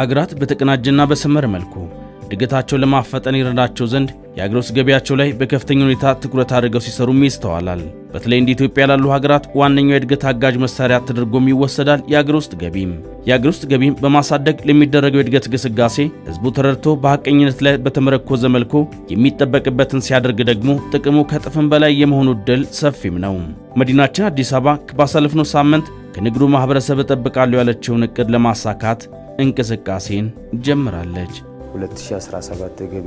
ሀገራት በተቀናጀና በሰመረ መልኩ እድገታቸውን ለማፈጠን ይረዳቸው ዘንድ የአገር ውስጥ ገቢያቸው ላይ በከፍተኛ ሁኔታ ትኩረት አድርገው ሲሰሩም ይስተዋላል። በተለይ እንደ ኢትዮጵያ ላሉ ሀገራት ዋነኛው የእድገት አጋዥ መሳሪያ ተደርጎም ይወሰዳል የአገር ውስጥ ገቢም። የአገር ውስጥ ገቢም በማሳደግ ለሚደረገው የእድገት ግስጋሴ ህዝቡ ተረድቶ በሐቀኝነት ላይ በተመረኮዘ መልኩ የሚጠበቅበትን ሲያደርግ ደግሞ ጥቅሙ ከጥፍም በላይ የመሆኑ ዕድል ሰፊም ነው። መዲናችን አዲስ አበባ ባሳለፍነው ሳምንት ከንግዱ ማህበረሰብ እጠብቃለሁ ያለችውን እቅድ ለማሳካት እንቅስቃሴን ጀምራለች። 2017 የገቢ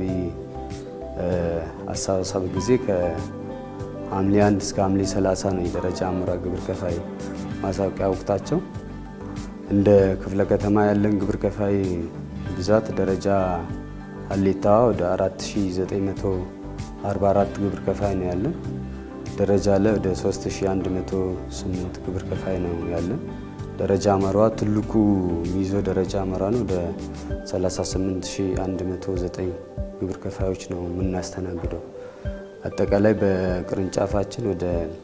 አሰባሰብ ጊዜ ከሐምሌ 1 እስከ ሐምሌ 30 ነው የደረጃ አምራ ግብር ከፋይ ማሳወቂያ ወቅታቸው። እንደ ክፍለ ከተማ ያለን ግብር ከፋይ ብዛት ደረጃ ሀሌታዋ ወደ 4944 ግብር ከፋይ ነው ያለን። ደረጃ ላይ ወደ 3108 ግብር ከፋይ ነው ያለን። ደረጃ አመሯ ትልቁ ሚዞ ደረጃ አመራ ነው ወደ 38109 ግብር ከፋዮች ነው የምናስተናግደው። አጠቃላይ በቅርንጫፋችን ወደ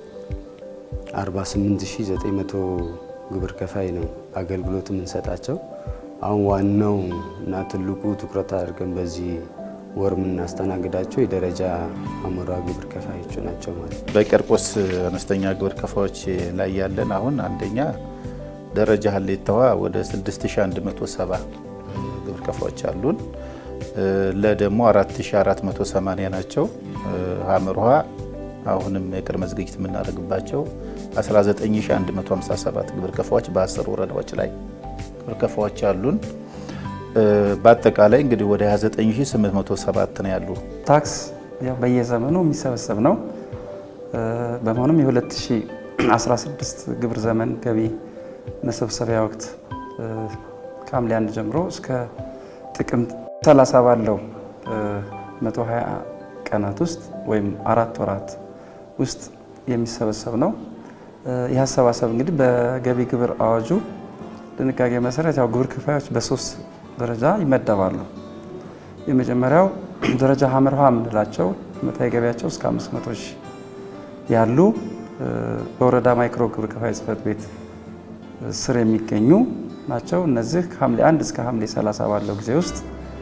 48900 ግብር ከፋይ ነው አገልግሎት የምንሰጣቸው። አሁን ዋናው እና ትልቁ ትኩረት አድርገን በዚህ ወር የምናስተናግዳቸው የደረጃ አመራ ግብር ከፋዮቹ ናቸው ማለት ነው። በቂርቆስ አነስተኛ ግብር ከፋዮች ላይ ያለን አሁን አንደኛ ደረጃ ሀሌታዋ ወደ 6170 ግብር ከፋዮች አሉን። ለደሞ 4480 ናቸው። ሀመርሃ አሁንም የቅድመ ዝግጅት የምናደርግባቸው 19157 ግብር ከፋዮች በ10 ወረዳዎች ላይ ግብር ከፋዮች አሉን። በአጠቃላይ እንግዲህ ወደ 29807 ነው ያሉ። ታክስ ያው በየዘመኑ የሚሰበሰብ ነው። በመሆኑም የ2016 ግብር ዘመን ገቢ መሰብሰቢያ ወቅት ከሐምሌ አንድ ጀምሮ እስከ ጥቅምት 30 ባለው 120 ቀናት ውስጥ ወይም አራት ወራት ውስጥ የሚሰበሰብ ነው። ይህ አሰባሰብ እንግዲህ በገቢ ግብር አዋጁ ድንጋጌ መሰረት ያው ግብር ከፋዮች በሶስት ደረጃ ይመደባሉ። የመጀመሪያው ደረጃ ሀመርሃ የምንላቸው ዓመታዊ ገቢያቸው እስከ 500 ሺህ ያሉ በወረዳ ማይክሮ ግብር ከፋይ ጽሕፈት ቤት ስር የሚገኙ ናቸው። እነዚህ ከሐምሌ 1 እስከ ሐምሌ 30 ባለው ጊዜ ውስጥ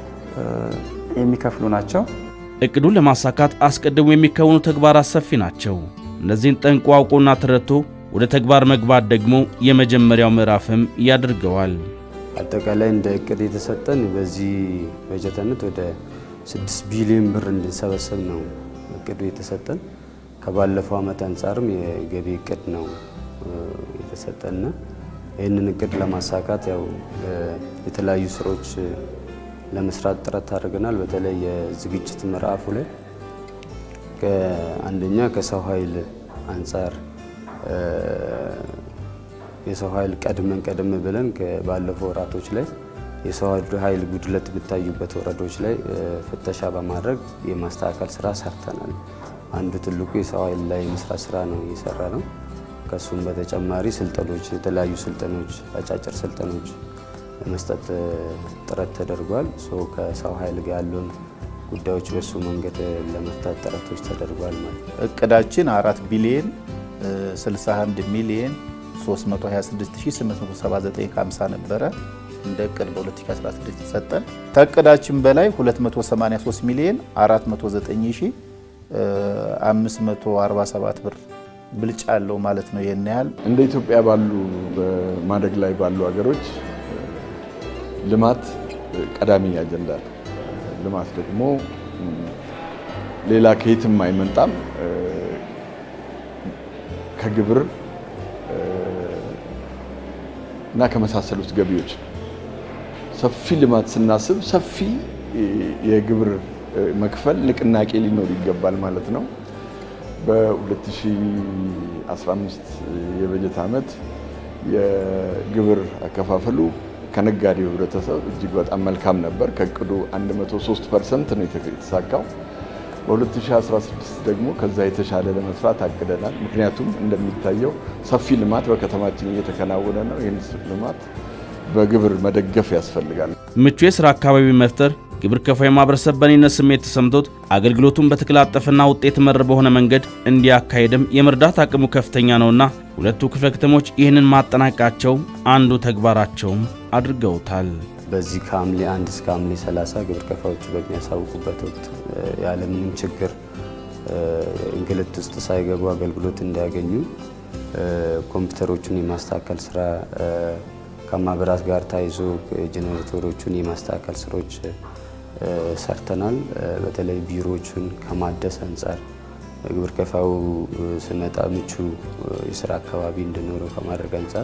የሚከፍሉ ናቸው። እቅዱን ለማሳካት አስቀድሞ የሚከወኑ ተግባራት ሰፊ ናቸው። እነዚህን ጠንቅቆ አውቆና ተረድቶ ወደ ተግባር መግባት ደግሞ የመጀመሪያው ምዕራፍም ያደርገዋል። አጠቃላይ እንደ እቅድ የተሰጠን በዚህ በጀት ዓመት ወደ 6 ቢሊዮን ብር እንድንሰበሰብ ነው እቅዱ የተሰጠን። ከባለፈው ዓመት አንጻርም የገቢ እቅድ ነው የተሰጠንና ይህንን እቅድ ለማሳካት ያው የተለያዩ ስራዎች ለመስራት ጥረት አድርገናል። በተለይ የዝግጅት ምዕራፉ ላይ አንደኛ ከሰው ኃይል አንጻር የሰው ኃይል ቀድመን ቀደም ብለን ባለፈው ወራቶች ላይ የሰው ኃይል ጉድለት የሚታዩበት ወረዳዎች ላይ ፍተሻ በማድረግ የማስተካከል ስራ ሰርተናል። አንዱ ትልቁ የሰው ኃይል ላይ የመስራት ስራ ነው እየሰራ ነው። ከሱም በተጨማሪ ስልጠኖች፣ የተለያዩ ስልጠኖች፣ አጫጭር ስልጠኖች ለመስጠት ጥረት ተደርጓል። ከሰው ኃይል ጋር ያሉን ጉዳዮች በሱ መንገድ ለመፍታት ጥረቶች ተደርጓል ማለት ነው። እቅዳችን አራት ቢሊየን 61 ሚሊየን 326879 50 ነበረ እንደ እቅድ በ2016 የተሰጠን። ከእቅዳችን በላይ 283 ሚሊየን 409547 ብር ብልጫ አለው ማለት ነው። ይሄን ያህል እንደ ኢትዮጵያ ባሉ በማደግ ላይ ባሉ ሀገሮች ልማት ቀዳሚ አጀንዳ ነው። ልማት ደግሞ ሌላ ከየትም አይመጣም። ከግብር እና ከመሳሰሉት ገቢዎች ሰፊ ልማት ስናስብ ሰፊ የግብር መክፈል ንቅናቄ ሊኖር ይገባል ማለት ነው። በ2015 የበጀት ዓመት የግብር አከፋፈሉ ከነጋዴው ህብረተሰብ እጅግ በጣም መልካም ነበር። ከእቅዱ 103 ፐርሰንት ነው የተሳካው። በ2016 ደግሞ ከዛ የተሻለ ለመስራት አቅደናል። ምክንያቱም እንደሚታየው ሰፊ ልማት በከተማችን እየተከናወነ ነው። ይህን ልማት በግብር መደገፍ ያስፈልጋል። ምቹ የሥራ አካባቢ መፍጠር ግብር ከፋዩ ማህበረሰብ በኔነት ስሜት ተሰምቶት አገልግሎቱን በተቀላጠፈና ውጤት መር በሆነ መንገድ እንዲያካሄድም የመርዳት አቅሙ ከፍተኛ ነውና ሁለቱ ክፍለ ከተሞች ይህንን ማጠናቀቃቸው አንዱ ተግባራቸውም አድርገውታል። በዚህ ከሐምሌ አንድ እስከ ሐምሌ 30 ግብር ከፋዮቹ በሚያሳውቁበት ወቅት ያለምንም ችግር እንግልት ውስጥ ሳይገቡ አገልግሎት እንዲያገኙ ኮምፒውተሮቹን የማስተካከል ስራ ከማብራት ጋር ታይዞ ጄኔሬተሮቹን የማስተካከል ስራዎች ሰርተናል። በተለይ ቢሮዎቹን ከማደስ አንጻር ግብር ከፋዩ ስመጣ ምቹ የስራ አካባቢ እንዲኖረው ከማድረግ አንጻር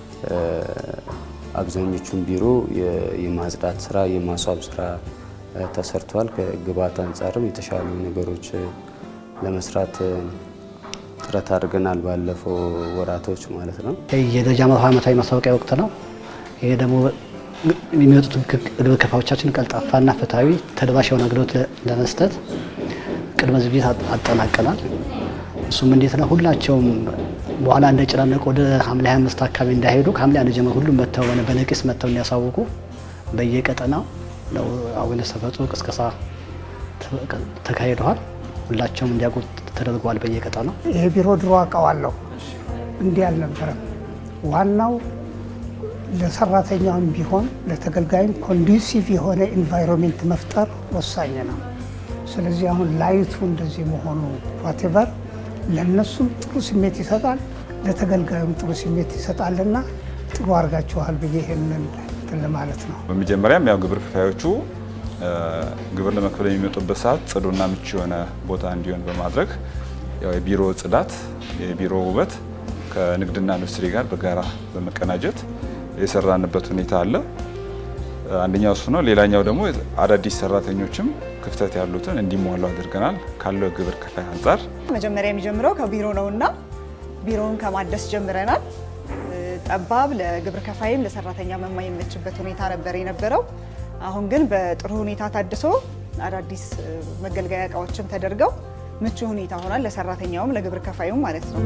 አብዛኞቹን ቢሮ የማጽዳት ስራ፣ የማስዋብ ስራ ተሰርቷል። ከግብዓት አንጻርም የተሻሉ ነገሮች ለመስራት ጥረት አድርገናል። ባለፈው ወራቶች ማለት ነው። የደረጃ መርሃ ዓመታዊ ማስታወቂያ ወቅት ነው። ይሄ ደግሞ የሚመጡት ግብር ከፋዮቻችን ቀልጣፋና ፍትሐዊ ተደራሽ የሆነ አገልግሎት ለመስጠት ቅድመ ዝግጅት አጠናቀናል። እሱም እንዴት ነው? ሁላቸውም በኋላ እንደጨናነቁ ወደ ሐምሌ 25 አካባቢ እንዳይሄዱ ከሐምሌ አንድ ጀምሮ ሁሉም መጥተው በነቂስ መጥተው እንዲያሳውቁ በየቀጠናው ነው አዌርነስ ተፈጥሮ ቅስቀሳ ተካሂደዋል። ሁላቸውም እንዲያውቁ ተደርገዋል። በየቀጠናው ይሄ ቢሮ ድሮ አውቀዋለሁ፣ እንዲህ አልነበረም። ዋናው ለሰራተኛውም ቢሆን ለተገልጋይም ኮንዱሲቭ የሆነ ኢንቫይሮንሜንት መፍጠር ወሳኝ ነው። ስለዚህ አሁን ላይቱ እንደዚህ መሆኑ ዋቴቨር ለእነሱም ጥሩ ስሜት ይሰጣል፣ ለተገልጋዩም ጥሩ ስሜት ይሰጣልና ጥሩ አድርጋችኋል ብዬ ይህንን ለማለት ነው። በመጀመሪያም ያው ግብር ከፋዮቹ ግብር ለመክፈል የሚመጡበት ሰዓት ጽዱና ምቹ የሆነ ቦታ እንዲሆን በማድረግ ያው የቢሮ ጽዳት፣ የቢሮ ውበት ከንግድና ኢንዱስትሪ ጋር በጋራ በመቀናጀት የሰራንበት ሁኔታ አለ። አንደኛው እሱ ነው። ሌላኛው ደግሞ አዳዲስ ሰራተኞችም ክፍተት ያሉትን እንዲሟሉ አድርገናል። ካለው ግብር ከፋይ አንጻር መጀመሪያ የሚጀምረው ከቢሮ ነውና ቢሮውን ከማደስ ጀምረናል። ጠባብ ለግብር ከፋይም ለሰራተኛ የማይመችበት ሁኔታ ነበር የነበረው። አሁን ግን በጥሩ ሁኔታ ታድሶ አዳዲስ መገልገያ እቃዎችም ተደርገው ምቹ ሁኔታ ሆኗል። ለሰራተኛውም ለግብር ከፋዩም ማለት ነው።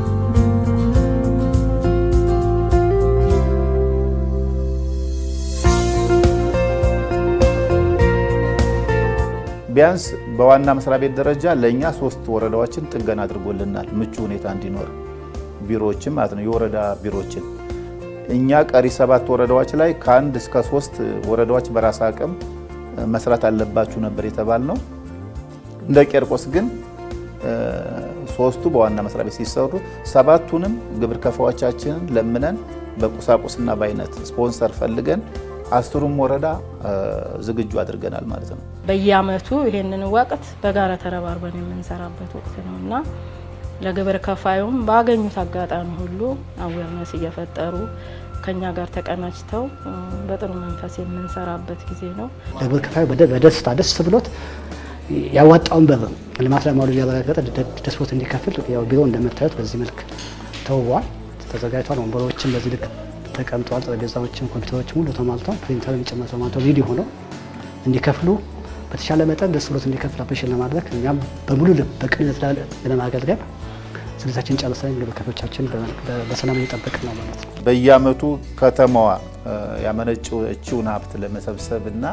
ቢያንስ በዋና መስሪያ ቤት ደረጃ ለእኛ ሶስት ወረዳዎችን ጥገና አድርጎልናል፣ ምቹ ሁኔታ እንዲኖር ቢሮዎችን ማለት ነው፣ የወረዳ ቢሮዎችን። እኛ ቀሪ ሰባት ወረዳዎች ላይ ከአንድ እስከ ሶስት ወረዳዎች በራስ አቅም መስራት አለባችሁ ነበር የተባልነው። እንደ ቄርቆስ ግን ሶስቱ በዋና መስሪያ ቤት ሲሰሩ ሰባቱንም ግብር ከፋዎቻችንን ለምነን በቁሳቁስና በአይነት ስፖንሰር ፈልገን አስሩም ወረዳ ዝግጁ አድርገናል ማለት ነው። በየአመቱ ይሄንን ወቅት በጋራ ተረባርበን የምንሰራበት ወቅት ነው እና ለግብር ከፋዩም ባገኙት አጋጣሚ ሁሉ አዌርነስ እየፈጠሩ ከኛ ጋር ተቀናጅተው በጥሩ መንፈስ የምንሰራበት ጊዜ ነው። ለግብር ከፋዩ በደስታ ደስ ብሎት ያዋጣውን ብር ልማት ለማዋሉ እያረጋገጠ ደስ ብሎት እንዲከፍል ያው ቢሮ እንደምታዩት በዚህ መልክ ተውቧል፣ ተዘጋጅቷል። ወንበሮችን በዚህ ልክ ተቀምጠዋል። ጠረጴዛዎችም ኮምፒውተሮችም ሁሉ ተሟልተው ፕሪንተር ጭምር ተሟልተው ሬዲ ሆነው እንዲከፍሉ በተሻለ መጠን ደስ ብሎት እንዲከፍል አፕሬሽን ለማድረግ እኛም በሙሉ ልብ በቅንነት ለማገልገል ዝግጅታችን ጨርሰን ግብር ከፋዮቻችን በሰላም እየጠበቅን ነው ማለት ነው። በየአመቱ ከተማዋ ያመነጨችውን ሀብት ለመሰብሰብ እና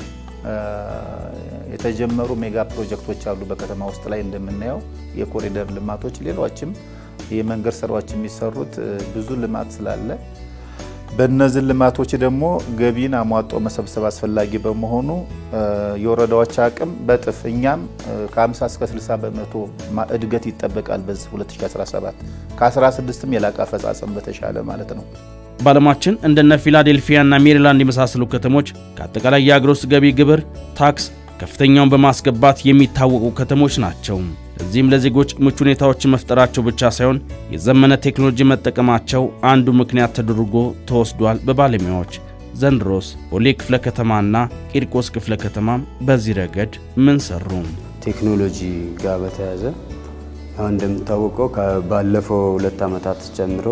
የተጀመሩ ሜጋ ፕሮጀክቶች አሉ በከተማ ውስጥ ላይ እንደምናየው የኮሪደር ልማቶች፣ ሌሎችም የመንገድ ስራዎች የሚሰሩት ብዙ ልማት ስላለ በእነዚህ ልማቶች ደግሞ ገቢን አሟጦ መሰብሰብ አስፈላጊ በመሆኑ የወረዳዎች አቅም በጥፍ እኛም ከ50 እስከ 60 በመቶ እድገት ይጠበቃል በዚህ 2017 ከ16ም የላቀ አፈጻጸም በተሻለ ማለት ነው። በዓለማችን እንደነ ፊላዴልፊያና ሜሪላንድ የመሳሰሉ ከተሞች ከአጠቃላይ የአገር ውስጥ ገቢ ግብር ታክስ ከፍተኛውን በማስገባት የሚታወቁ ከተሞች ናቸው። እዚህም ለዜጎች ምቹ ሁኔታዎችን መፍጠራቸው ብቻ ሳይሆን የዘመነ ቴክኖሎጂ መጠቀማቸው አንዱ ምክንያት ተደርጎ ተወስዷል በባለሙያዎች። ዘንድሮስ ቦሌ ክፍለ ከተማና ቂርቆስ ክፍለ ከተማም በዚህ ረገድ ምን ሰሩ? ቴክኖሎጂ ጋር በተያያዘ አሁን እንደሚታወቀው ባለፈው ሁለት ዓመታት ጀምሮ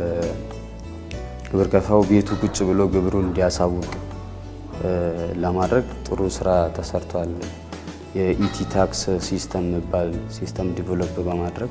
ግብር ከፋው ቤቱ ቁጭ ብሎ ግብሩን እንዲያሳውቅ ለማድረግ ጥሩ ስራ ተሰርቷል። የኢቲ ታክስ ሲስተም የሚባል ሲስተም ዲቨሎፕ በማድረግ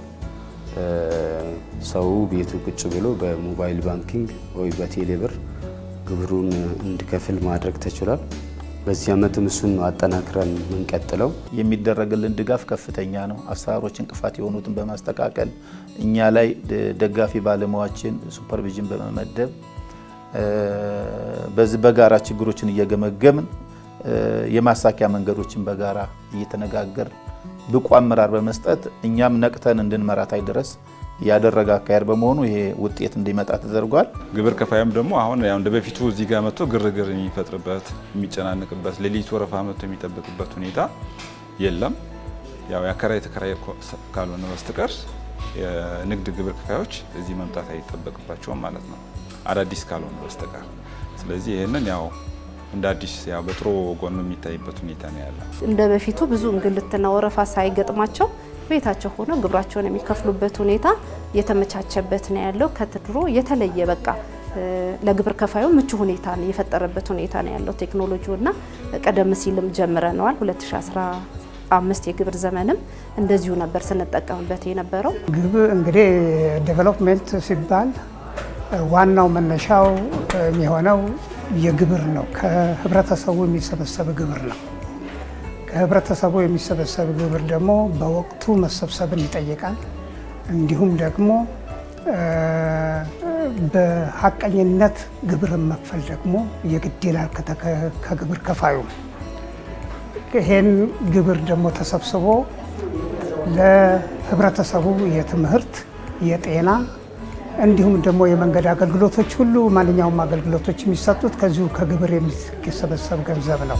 ሰው ቤቱ ቁጭ ብሎ በሞባይል ባንኪንግ ወይ በቴሌብር ግብሩን እንዲከፍል ማድረግ ተችሏል። በዚህ ዓመትም እሱን አጠናክረን የምንቀጥለው የሚደረግልን ድጋፍ ከፍተኛ ነው። አሰራሮች እንቅፋት የሆኑትን በማስተካከል እኛ ላይ ደጋፊ ባለሙያዎችን ሱፐርቪዥን በመመደብ በዚህ በጋራ ችግሮችን እየገመገምን የማሳኪያ መንገዶችን በጋራ እየተነጋገር ብቁ አመራር በመስጠት እኛም ነቅተን እንድንመራታይ ድረስ ያደረገ አካሄድ በመሆኑ ይሄ ውጤት እንዲመጣ ተደርጓል። ግብር ከፋይም ደግሞ አሁን ያው እንደ በፊቱ እዚህ ጋር መጥቶ ግርግር የሚፈጥርበት የሚጨናንቅበት ሌሊት ወረፋ መጥቶ የሚጠብቅበት ሁኔታ የለም። ያው የአከራይ ተከራይ ካልሆነ በስተቀር የንግድ ግብር ከፋዮች እዚህ መምጣት አይጠበቅባቸውም ማለት ነው፣ አዳዲስ ካልሆነ በስተቀር። ስለዚህ ይህንን ያው እንደ አዲስ ያው በጥሩ ጎኑ የሚታይበት ሁኔታ ነው ያለ። እንደ በፊቱ ብዙ እንግልትና ወረፋ ሳይገጥማቸው ቤታቸው ሆነው ግብራቸውን የሚከፍሉበት ሁኔታ የተመቻቸበት ነው ያለው። ከድሮ የተለየ በቃ ለግብር ከፋዩ ምቹ ሁኔታ የፈጠረበት ሁኔታ ነው ያለው ቴክኖሎጂውና ቀደም ሲልም ጀምረነዋል 2015 የግብር ዘመንም እንደዚሁ ነበር ስንጠቀምበት የነበረው። ግብር እንግዲህ ዴቨሎፕሜንት ሲባል ዋናው መነሻው የሚሆነው የግብር ነው። ከህብረተሰቡ የሚሰበሰብ ግብር ነው። ከህብረተሰቡ የሚሰበሰብ ግብር ደግሞ በወቅቱ መሰብሰብን ይጠይቃል። እንዲሁም ደግሞ በሀቀኝነት ግብርን መክፈል ደግሞ የግድ ይላል ከግብር ከፋዩ። ይሄን ግብር ደግሞ ተሰብስቦ ለህብረተሰቡ የትምህርት፣ የጤና እንዲሁም ደግሞ የመንገድ አገልግሎቶች ሁሉ ማንኛውም አገልግሎቶች የሚሰጡት ከዚሁ ከግብር የሚሰበሰብ ገንዘብ ነው።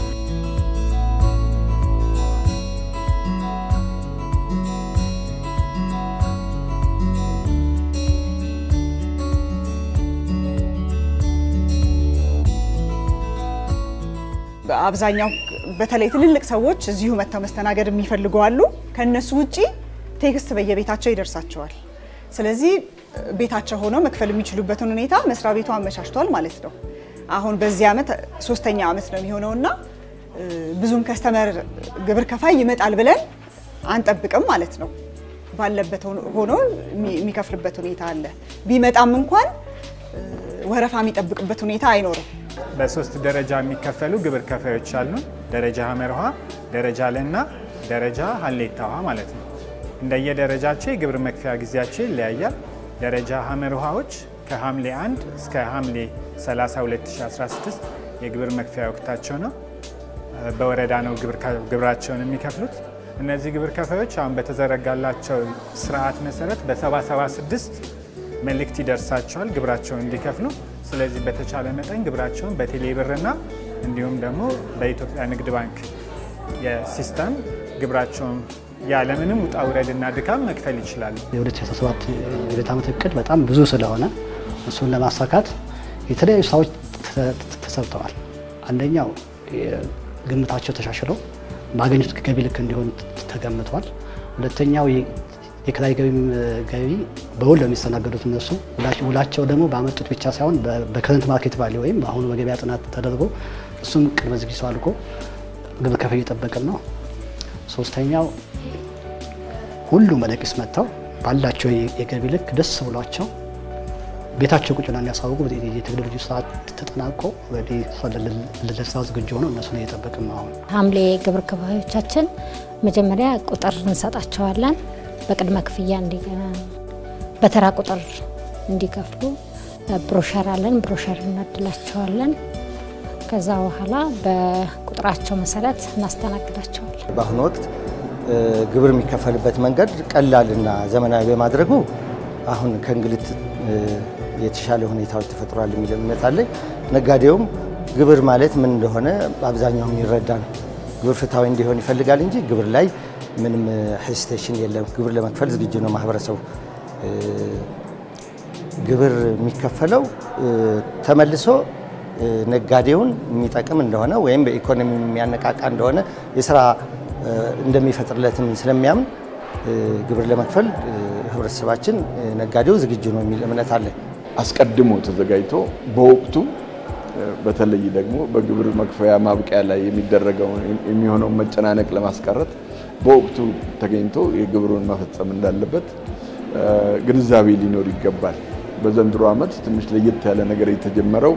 አብዛኛው በተለይ ትልልቅ ሰዎች እዚሁ መጥተው መስተናገድ የሚፈልጉ አሉ። ከእነሱ ውጪ ቴክስት በየቤታቸው ይደርሳቸዋል። ስለዚህ ቤታቸው ሆነው መክፈል የሚችሉበትን ሁኔታ መስሪያ ቤቱ አመቻችቷል ማለት ነው። አሁን በዚህ ዓመት ሶስተኛ ዓመት ነው የሚሆነውና ብዙም ከስተመር ግብር ከፋይ ይመጣል ብለን አንጠብቅም ማለት ነው። ባለበት ሆኖ የሚከፍልበት ሁኔታ አለ። ቢመጣም እንኳን ወረፋ የሚጠብቅበት ሁኔታ አይኖርም። በሶስት ደረጃ የሚከፈሉ ግብር ከፋዮች አሉ። ደረጃ ሀመር ውሃ፣ ደረጃ ለና ደረጃ ሀሌታ ውሃ ማለት ነው። እንደየደረጃቸው የግብር መክፈያ ጊዜያቸው ይለያያል። ደረጃ ሀመር ውሃዎች ከሐምሌ 1 እስከ ሐምሌ 30 2016 የግብር መክፈያ ወቅታቸው ነው። በወረዳ ነው ግብራቸውን የሚከፍሉት። እነዚህ ግብር ከፋዮች አሁን በተዘረጋላቸው ስርዓት መሰረት በ776 መልእክት ይደርሳቸዋል ግብራቸውን እንዲከፍሉ። ስለዚህ በተቻለ መጠን ግብራቸውን በቴሌ ብርና እንዲሁም ደግሞ በኢትዮጵያ ንግድ ባንክ የሲስተም ግብራቸውን ያለምንም ውጣ ውረድና ድካም መክፈል ይችላሉ። የ2017 የበጀት ዓመት እቅድ በጣም ብዙ ስለሆነ እሱን ለማሳካት የተለያዩ ስራዎች ተሰርተዋል። አንደኛው ግምታቸው ተሻሽሎ ባገኙት ገቢ ልክ እንዲሆን ተገምቷል። ሁለተኛው የኪራይ ገቢ በውል ለሚስተናገዱት እነሱ ውላቸው ደግሞ ባመጡት ብቻ ሳይሆን በከረንት ማርኬት ቫሊ ወይም በአሁኑ በገበያ ጥናት ተደርጎ እሱም ቅድመ ዝግጅቱ አልቆ ግብር ከፋይ እየጠበቅን ነው። ሶስተኛው ሁሉም በነቂስ መጥተው ባላቸው የገቢ ልክ ደስ ብሏቸው ቤታቸው ቁጭ ብለው እንዲያሳውቁ የቴክኖሎጂ ስርዓት ተጠናቆ ለስራ ዝግጁ ሆነው እነሱን እየጠበቅን ነው። አሁን ሐምሌ ግብር ከፋዮቻችን መጀመሪያ ቁጥር እንሰጣቸዋለን። በቅድመ ክፍያ በተራ ቁጥር እንዲከፍሉ ብሮሸር አለን። ብሮሸር እናድላቸዋለን። ከዛ በኋላ በቁጥራቸው መሰረት እናስተናግዳቸዋለን። በአሁኑ ወቅት ግብር የሚከፈልበት መንገድ ቀላልና ዘመናዊ በማድረጉ አሁን ከእንግልት የተሻለ ሁኔታዎች ተፈጥሯል የሚል እምነት አለኝ። ነጋዴውም ግብር ማለት ምን እንደሆነ አብዛኛው የሚረዳ ነው። ግብር ፍትሐዊ እንዲሆን ይፈልጋል እንጂ ግብር ላይ ምንም ሄሲቴሽን የለም። ግብር ለመክፈል ዝግጁ ነው ማህበረሰቡ። ግብር የሚከፈለው ተመልሶ ነጋዴውን የሚጠቅም እንደሆነ ወይም በኢኮኖሚ የሚያነቃቃ እንደሆነ የስራ እንደሚፈጥርለትም ስለሚያምን ግብር ለመክፈል ህብረተሰባችን ነጋዴው ዝግጁ ነው የሚል እምነት አለ። አስቀድሞ ተዘጋጅቶ በወቅቱ በተለይ ደግሞ በግብር መክፈያ ማብቂያ ላይ የሚደረገው የሚሆነውን መጨናነቅ ለማስቀረት በወቅቱ ተገኝቶ የግብሩን መፈጸም እንዳለበት ግንዛቤ ሊኖር ይገባል። በዘንድሮ ዓመት ትንሽ ለየት ያለ ነገር የተጀመረው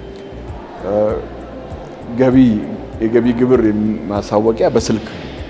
ገቢ የገቢ ግብር ማሳወቂያ በስልክ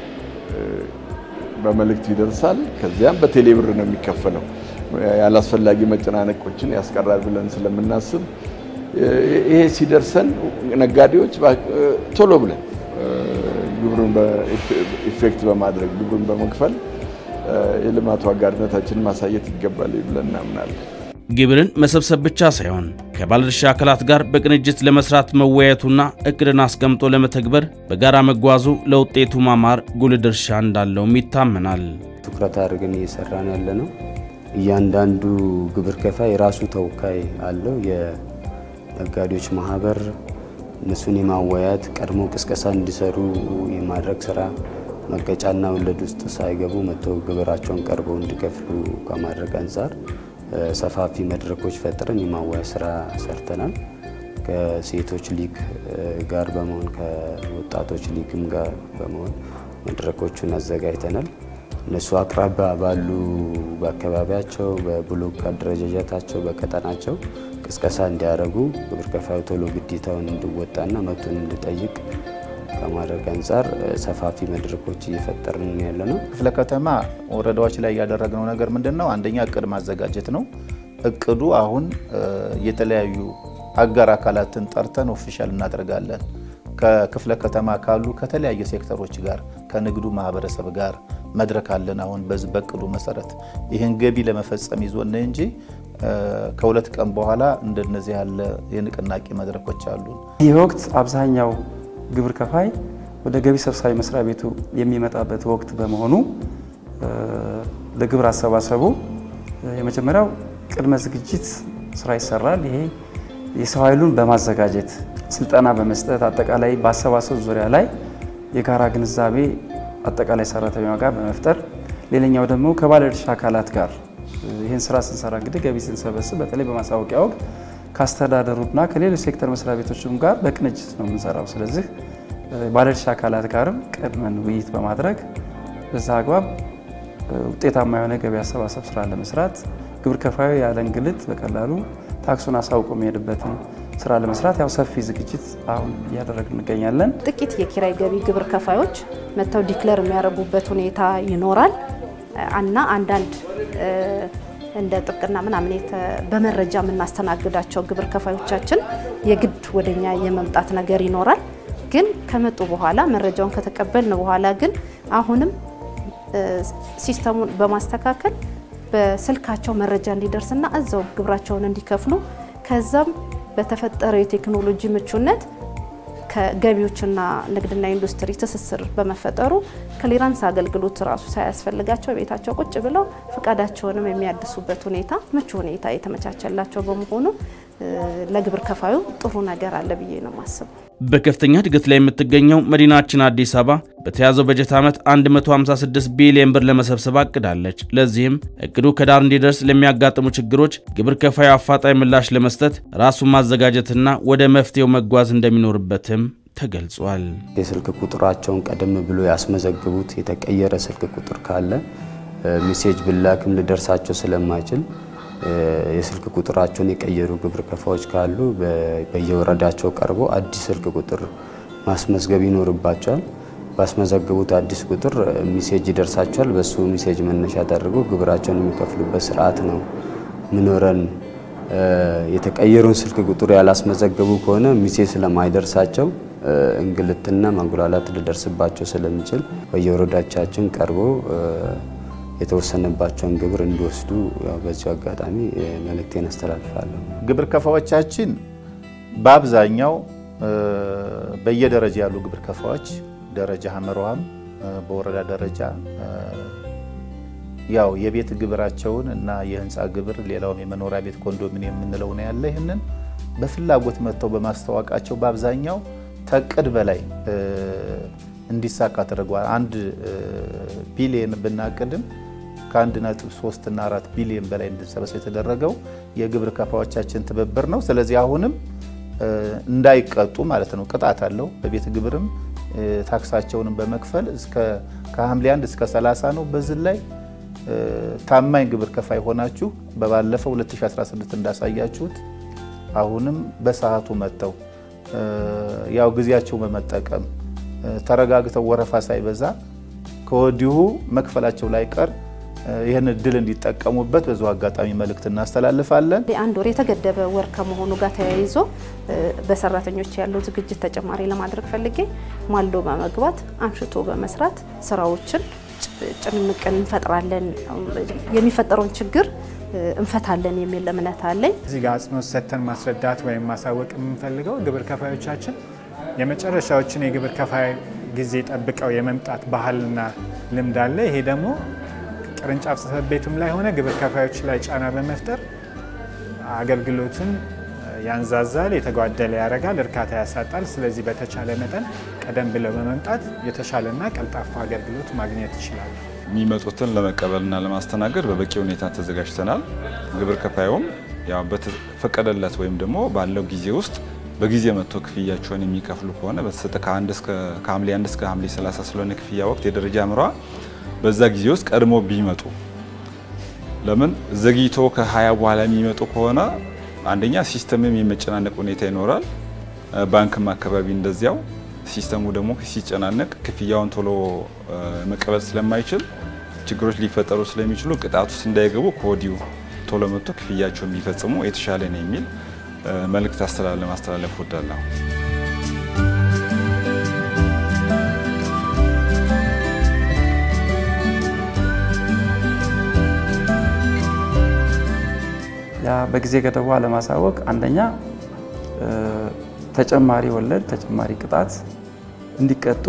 በመልእክት ይደርሳል። ከዚያም በቴሌ ብር ነው የሚከፈለው። ያላስፈላጊ መጨናነቆችን ያስቀራል ብለን ስለምናስብ ይሄ ሲደርሰን ነጋዴዎች ቶሎ ብለን ግብሩን ኢፌክት በማድረግ ግብሩን በመክፈል የልማቱ አጋርነታችንን ማሳየት ይገባል ብለን እናምናለን። ግብርን መሰብሰብ ብቻ ሳይሆን ከባለድርሻ አካላት ጋር በቅንጅት ለመስራት መወያየቱና እቅድን አስቀምጦ ለመተግበር በጋራ መጓዙ ለውጤቱ ማማር ጉልህ ድርሻ እንዳለውም ይታመናል። ትኩረት አድርገን እየሰራን ያለ ነው። እያንዳንዱ ግብር ከፋይ የራሱ ተወካይ አለው። የነጋዴዎች ማህበር እነሱን የማወያየት ቀድሞ ቅስቀሳ እንዲሰሩ የማድረግ ስራ መቀጫና ወለድ ውስጥ ሳይገቡ መጥተው ግብራቸውን ቀርበው እንዲከፍሉ ከማድረግ አንጻር ሰፋፊ መድረኮች ፈጥረን የማወያየት ስራ ሰርተናል። ከሴቶች ሊግ ጋር በመሆን ከወጣቶች ሊግም ጋር በመሆን መድረኮቹን አዘጋጅተናል። እነሱ አቅራቢያ ባሉ በአካባቢያቸው በብሎክ አደረጃጀታቸው በቀጠናቸው ቅስቀሳ እንዲያደርጉ ግብር ከፋዩ ቶሎ ግዴታውን እንዲወጣና መብቱን እንዲጠይቅ ከማድረግ አንጻር ሰፋፊ መድረኮች እየፈጠርን ያለ ነው። ክፍለ ከተማ ወረዳዎች ላይ ያደረግነው ነገር ምንድን ነው? አንደኛ እቅድ ማዘጋጀት ነው። እቅዱ አሁን የተለያዩ አጋር አካላትን ጠርተን ኦፊሻል እናደርጋለን። ከክፍለ ከተማ ካሉ ከተለያዩ ሴክተሮች ጋር ከንግዱ ማህበረሰብ ጋር መድረክ አለን። አሁን በዚህ በእቅዱ መሰረት ይህን ገቢ ለመፈጸም ይዞን እንጂ ከሁለት ቀን በኋላ እንደነዚህ ያለ የንቅናቄ መድረኮች አሉን። ይህ ወቅት አብዛኛው ግብር ከፋይ ወደ ገቢ ሰብሳቢ መስሪያ ቤቱ የሚመጣበት ወቅት በመሆኑ ለግብር አሰባሰቡ የመጀመሪያው ቅድመ ዝግጅት ስራ ይሰራል። ይሄ የሰው ኃይሉን በማዘጋጀት ስልጠና በመስጠት አጠቃላይ በአሰባሰብ ዙሪያ ላይ የጋራ ግንዛቤ አጠቃላይ ሰራተኛው ጋር በመፍጠር ሌላኛው ደግሞ ከባለድርሻ አካላት ጋር ይህን ስራ ስንሰራ እንግዲህ ገቢ ስንሰበስብ በተለይ በማሳወቂያ ወቅት ከአስተዳደሩና ከሌሎች ሴክተር መስሪያ ቤቶችም ጋር በቅንጅት ነው የምንሰራው። ስለዚህ ባለድርሻ አካላት ጋርም ቀድመን ውይይት በማድረግ በዛ አግባብ ውጤታማ የሆነ ገቢ አሰባሰብ ስራ ለመስራት ግብር ከፋዩ ያለ እንግልት በቀላሉ ታክሱን አሳውቆ የሚሄድበትን ስራ ለመስራት ያው ሰፊ ዝግጅት አሁን እያደረግን እንገኛለን። ጥቂት የኪራይ ገቢ ግብር ከፋዮች መጥተው ዲክለር የሚያደርጉበት ሁኔታ ይኖራል እና አንዳንድ እንደ ጥብቅና ምናምን በመረጃ የምናስተናግዳቸው ግብር ከፋዮቻችን የግድ ወደኛ የመምጣት ነገር ይኖራል። ግን ከመጡ በኋላ መረጃውን ከተቀበልን በኋላ ግን አሁንም ሲስተሙን በማስተካከል በስልካቸው መረጃ እንዲደርስና እዛው ግብራቸውን እንዲከፍሉ ከዛም በተፈጠረው የቴክኖሎጂ ምቹነት ከገቢዎችና ንግድና ኢንዱስትሪ ትስስር በመፈጠሩ ክሊራንስ አገልግሎት ራሱ ሳያስፈልጋቸው ቤታቸው ቁጭ ብለው ፈቃዳቸውንም የሚያድሱበት ሁኔታ ምቹ ሁኔታ የተመቻቸላቸው በመሆኑ ለግብር ከፋዩ ጥሩ ነገር አለ ብዬ ነው የማስበው። በከፍተኛ እድገት ላይ የምትገኘው መዲናችን አዲስ አበባ በተያዘው በጀት ዓመት 156 ቢሊዮን ብር ለመሰብሰብ አቅዳለች። ለዚህም እቅዱ ከዳር እንዲደርስ ለሚያጋጥሙ ችግሮች ግብር ከፋዩ አፋጣኝ ምላሽ ለመስጠት ራሱን ማዘጋጀትና ወደ መፍትሄው መጓዝ እንደሚኖርበትም ተገልጿል። የስልክ ቁጥራቸውን ቀደም ብሎ ያስመዘግቡት የተቀየረ ስልክ ቁጥር ካለ ሜሴጅ ብላክም ሊደርሳቸው ስለማይችል የስልክ ቁጥራቸውን የቀየሩ ግብር ከፋዮች ካሉ በየወረዳቸው ቀርቦ አዲስ ስልክ ቁጥር ማስመዝገብ ይኖርባቸዋል። ባስመዘገቡት አዲስ ቁጥር ሚሴጅ ይደርሳቸዋል። በሱ ሚሴጅ መነሻ አድርገው ግብራቸውን የሚከፍሉበት ስርዓት ነው ምኖረን። የተቀየሩን ስልክ ቁጥር ያላስመዘገቡ ከሆነ ሚሴጅ ስለማይደርሳቸው እንግልትና ማጉላላት ሊደርስባቸው ስለሚችል በየወረዳቻችን ቀርቦ የተወሰነባቸውን ግብር እንዲወስዱ በዚሁ አጋጣሚ መልእክቴን አስተላልፋለሁ። ግብር ከፋዎቻችን በአብዛኛው በየደረጃ ያሉ ግብር ከፋዎች ደረጃ ሀመርዋም በወረዳ ደረጃ ያው የቤት ግብራቸውን እና የህንፃ ግብር ሌላውም የመኖሪያ ቤት ኮንዶሚኒየም የምንለው ነው ያለ ይህንን በፍላጎት መጥተው በማስተዋወቃቸው በአብዛኛው ተቅድ በላይ እንዲሳካ ተደርጓል። አንድ ቢሊየን ብናቅድም ከአንድ ነጥብ ሶስት እና አራት ቢሊየን በላይ እንድንሰበሰብ የተደረገው የግብር ከፋዎቻችን ትብብር ነው። ስለዚህ አሁንም እንዳይቀጡ ማለት ነው ቅጣት አለው። በቤት ግብርም ታክሳቸውንም በመክፈል ከሐምሌ 1 እስከ 30 ነው። በዚህ ላይ ታማኝ ግብር ከፋይ ሆናችሁ በባለፈው 2016 እንዳሳያችሁት አሁንም በሰዓቱ መጥተው ያው ጊዜያቸው በመጠቀም ተረጋግተው ወረፋ ሳይበዛ ከወዲሁ መክፈላቸው ላይ ቀር ይህን እድል እንዲጠቀሙበት በዚሁ አጋጣሚ መልእክት እናስተላልፋለን። አንድ ወር የተገደበ ወር ከመሆኑ ጋር ተያይዞ በሰራተኞች ያለው ዝግጅት ተጨማሪ ለማድረግ ፈልጌ ማልዶ በመግባት አምሽቶ በመስራት ስራዎችን ጭንቅን እንፈጥራለን፣ የሚፈጠረውን ችግር እንፈታለን የሚል እምነት አለኝ። እዚህ ጋር አጽንኦት ሰጥተን ማስረዳት ወይም ማሳወቅ የምንፈልገው ግብር ከፋዮቻችን የመጨረሻዎችን የግብር ከፋይ ጊዜ ጠብቀው የመምጣት ባህልና ልምድ አለ። ይሄ ደግሞ ቅርንጫፍ ጽሕፈት ቤቱም ላይ ሆነ ግብር ከፋዮች ላይ ጫና በመፍጠር አገልግሎትን ያንዛዛል፣ የተጓደለ ያደርጋል፣ እርካታ ያሳጣል። ስለዚህ በተቻለ መጠን ቀደም ብለው በመምጣት የተሻለና ቀልጣፋ አገልግሎት ማግኘት ይችላሉ። የሚመጡትን ለመቀበልና ለማስተናገድ በበቂ ሁኔታ ተዘጋጅተናል። ግብር ከፋዩም ያው በተፈቀደለት ወይም ደግሞ ባለው ጊዜ ውስጥ በጊዜ መጥቶ ክፍያቸውን የሚከፍሉ ከሆነ በተሰጠ ከሐምሌ 1 እስከ ሐምሌ 30 ስለሆነ ክፍያ ወቅት የደረጃ ምሯ በዛ ጊዜ ውስጥ ቀድሞ ቢመጡ ለምን ዘግይቶ ከ20 በኋላ የሚመጡ ከሆነ አንደኛ ሲስተምም የመጨናነቅ ሁኔታ ይኖራል። ባንክም አካባቢ እንደዚያው ሲስተሙ ደግሞ ሲጨናነቅ ክፍያውን ቶሎ መቀበል ስለማይችል ችግሮች ሊፈጠሩ ስለሚችሉ ቅጣት ውስጥ እንዳይገቡ ከወዲሁ ቶሎ መጥቶ ክፍያቸውን ቢፈጽሙ የተሻለ ነው የሚል መልእክት አስተላለ ማስተላለፍ ወዳለሁ። ያ በጊዜ ገደቡ አለማሳወቅ አንደኛ ተጨማሪ ወለድ፣ ተጨማሪ ቅጣት እንዲቀጡ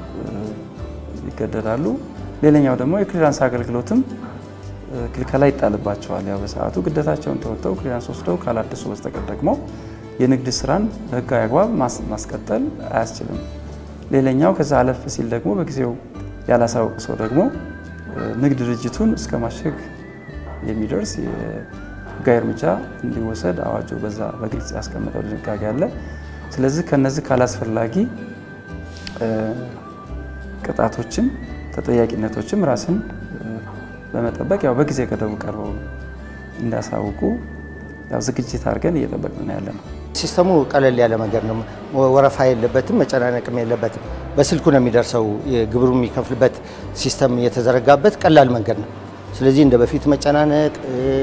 ይገደዳሉ። ሌላኛው ደግሞ የክሊራንስ አገልግሎትም ክልከላ ይጣልባቸዋል። ያው በሰዓቱ ግዴታቸውን ተወጥተው ክሊራንስ ወስደው ካላደሱ በስተቀር ደግሞ የንግድ ስራን በህጋዊ አግባብ ማስቀጠል አያስችልም። ሌላኛው ከዛ አለፍ ሲል ደግሞ በጊዜው ያላሳወቅ ሰው ደግሞ ንግድ ድርጅቱን እስከ ማሸግ የሚደርስ ህጋዊ እርምጃ እንዲወሰድ አዋጁ በዛ በግልጽ ያስቀመጠው ድንጋጌ አለ። ስለዚህ ከነዚህ ካላስፈላጊ ቅጣቶችም ተጠያቂነቶችም ራስን በመጠበቅ ያው በጊዜ ገደቡ ቀርበው እንዲያሳውቁ ያው ዝግጅት አድርገን እየጠበቅን ያለ ነው። ሲስተሙ ቀለል ያለ መንገድ ነው። ወረፋ የለበትም፣ መጨናነቅም የለበትም። በስልኩ ነው የሚደርሰው። ግብሩ የሚከፍልበት ሲስተም የተዘረጋበት ቀላል መንገድ ነው። ስለዚህ እንደ በፊት መጨናነቅ፣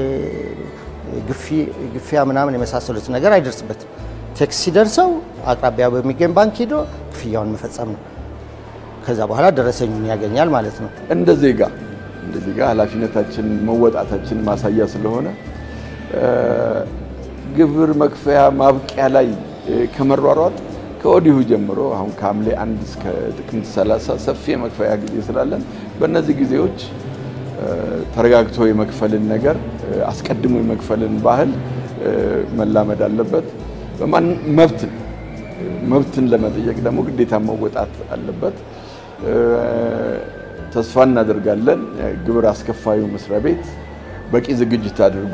ግፊያ ምናምን የመሳሰሉት ነገር አይደርስበትም። ቴክስ ሲደርሰው አቅራቢያ በሚገኝ ባንክ ሄዶ ክፍያውን መፈጸም ነው። ከዛ በኋላ ደረሰኙን ያገኛል ማለት ነው። እንደ ዜጋ እንደ ዜጋ ኃላፊነታችን መወጣታችን ማሳያ ስለሆነ ግብር መክፈያ ማብቂያ ላይ ከመሯሯጥ ከወዲሁ ጀምሮ አሁን ከሐምሌ አንድ እስከ ጥቅምት 30 ሰፊ የመክፈያ ጊዜ ስላለን በእነዚህ ጊዜዎች ተረጋግቶ የመክፈልን ነገር አስቀድሞ የመክፈልን ባህል መላመድ አለበት። በማን መብትን መብትን ለመጠየቅ ደግሞ ግዴታ መወጣት አለበት። ተስፋ እናደርጋለን ግብር አስከፋዩ መስሪያ ቤት በቂ ዝግጅት አድርጎ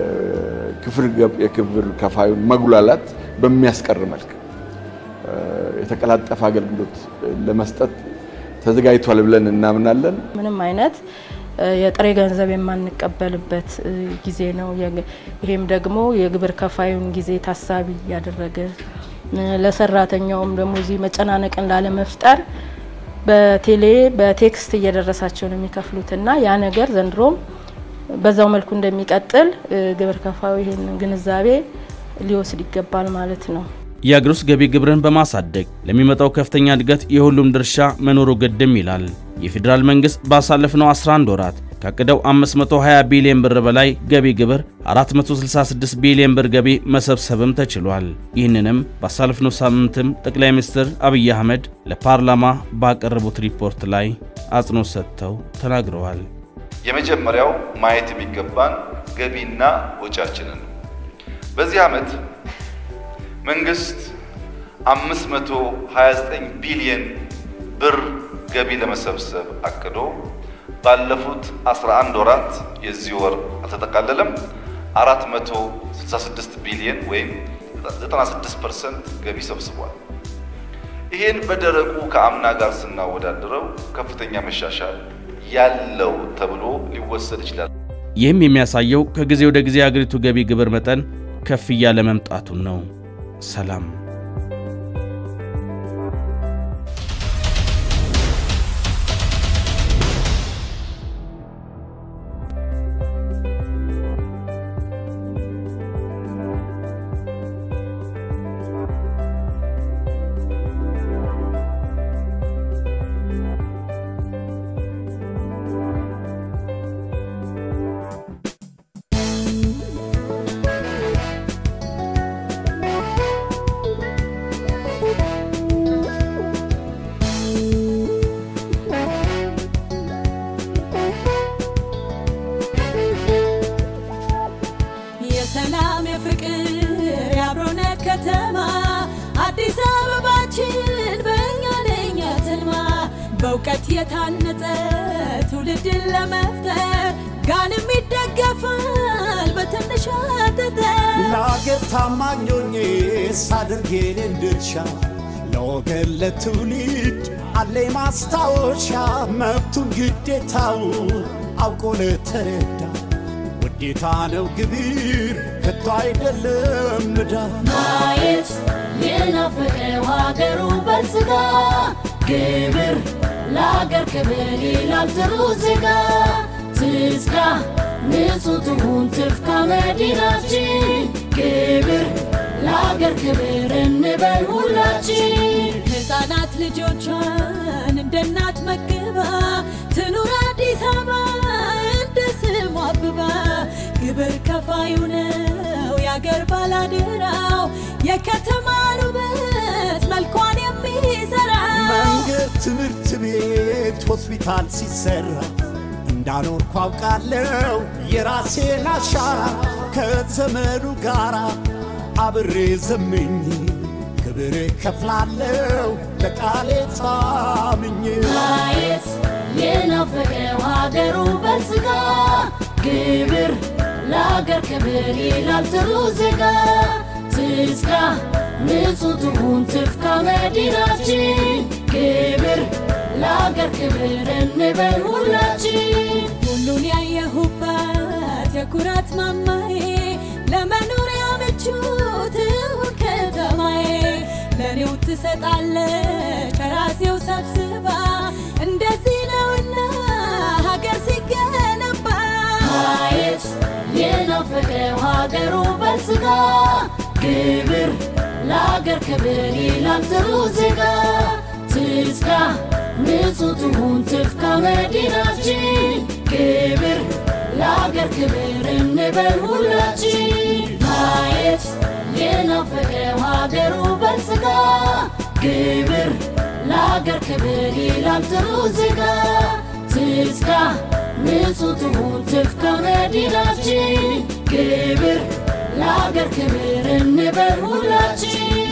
የክብር ከፋዩን መጉላላት በሚያስቀር መልክ የተቀላጠፈ አገልግሎት ለመስጠት ተዘጋጅቷል ብለን እናምናለን። ምንም አይነት የጥሬ ገንዘብ የማንቀበልበት ጊዜ ነው። ይሄም ደግሞ የግብር ከፋዩን ጊዜ ታሳቢ ያደረገ ለሰራተኛውም ደግሞ እዚህ መጨናነቅን ላለመፍጠር በቴሌ በቴክስት እየደረሳቸው ነው የሚከፍሉትና ያ ነገር ዘንድሮም በዛው መልኩ እንደሚቀጥል ግብር ከፋዩ ይህን ግንዛቤ ሊወስድ ይገባል ማለት ነው። የአገር ውስጥ ገቢ ግብርን በማሳደግ ለሚመጣው ከፍተኛ እድገት የሁሉም ድርሻ መኖሩ ግድም ይላል። የፌዴራል መንግስት ባሳለፍነው 11 ወራት ካቀደው 520 ቢሊዮን ብር በላይ ገቢ ግብር 466 ቢሊዮን ብር ገቢ መሰብሰብም ተችሏል። ይህንንም ባሳለፍነው ሳምንትም ጠቅላይ ሚኒስትር አብይ አህመድ ለፓርላማ ባቀረቡት ሪፖርት ላይ አጽንኦት ሰጥተው ተናግረዋል። የመጀመሪያው ማየት የሚገባን ገቢና ወጪያችንን ነው። በዚህ ዓመት መንግስት 529 ቢሊዮን ብር ገቢ ለመሰብሰብ አቅዶ ባለፉት 11 ወራት የዚህ ወር አልተጠቃለለም 466 ቢሊዮን ወይም 96% ገቢ ሰብስቧል። ይህን በደረቁ ከአምና ጋር ስናወዳድረው ከፍተኛ መሻሻል ያለው ተብሎ ሊወሰድ ይችላል። ይህም የሚያሳየው ከጊዜ ወደ ጊዜ የአገሪቱ ገቢ ግብር መጠን ከፍ እያለ መምጣቱን ነው። ሰላም በእውቀት የታነጸ ትውልድን ለመፍጠር ጋንም ይደገፋል በትንሽ ጠጠር ለአገር ታማኝ ሆኜ ሳደርግ የኔን ድርሻ ለወገን ለትውልድ አለ ማስታወሻ መብቱን ግዴታውን አውቆ ለተረዳ ውዴታ ነው ግብር ከቶ አይደለም ንዳ ማየት የናፈቀው ሀገሩ በልጽጋ ግብር ለአገር ክብር ይላል ጥሩ ዜጋ ትጽዳ ንጹህ ትሁን ትፍካ መዲናችን ግብር ለአገር ክብር እንበል ሁላችን ሕፃናት ልጆቿን እንደ እናት መግባ ትኑር አዲስ አበባ እንደ ስሟ አብባ ግብር ከፋዩ ነው የአገር ባላደራው የከተማን ውበት መልኳን የሚሰራ መንገድ፣ ትምህርት ቤት፣ ሆስፒታል ሲሰራ እንዳኖርኩ አውቃለሁ የራሴን አሻራ ከዘመኑ ጋራ አብሬ ዘምኝ ክብር ከፍላለሁ ለቃሌ ታምኜ ማየት የናፈቀው ሀገሩ በልጽጋ ግብር ለአገር ክብር ይላል ጥሩ ዜጋ ትጽዳ ንጹህ ትሁን ትፍካ መዲናችን ግብር ለአገር ክብር እንበል ሁላችን ሁሉን ያየሁባት የኩራት ማማዬ ለመኖሪያ ምቹ ትሁን ከተማዬ ለእኔው ትሰጣለች ከራሴው ሰብስባ እንደዚህ ነውና ሀገር ሲገነባ ማየት የናፈቀው ሀገሩ በልጽጋ ግብር ለአገር ክብር ይላል ጥሩ ዜጋ ትጽዳ ንጹህ ትሁን ትፍካ መዲናችን ግብር ለአገር ክብር እንበል ሁላችን ማየት የናፈቀው ሀገሩ በልጽጋ ግብር ለአገር ክብር ይላል ጥሩ ዜጋ ትጽዳ ንጹህ ትሁን ትፍካ መዲናችን ግብር ለአገር ክብር እንበል ሁላችን